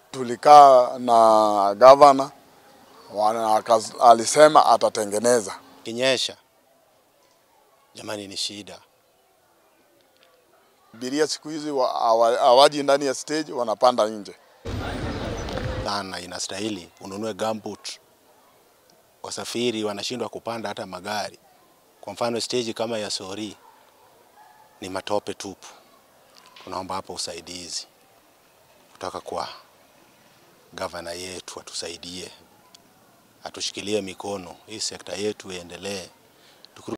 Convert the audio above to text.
tulikaa na gavana wana- akas- alisema atatengeneza. Kinyesha jamani, ni shida Abiria siku hizi wa- hawa- hawaji ndani ya stage, wanapanda nje. sana. Inastahili ununue gumboot. Wasafiri wanashindwa kupanda hata magari. Kwa mfano stage kama ya Sori ni matope tupu. Tunaomba hapo usaidizi kutoka kwa gavana yetu, atusaidie, atushikilie mikono, hii sekta yetu iendelee.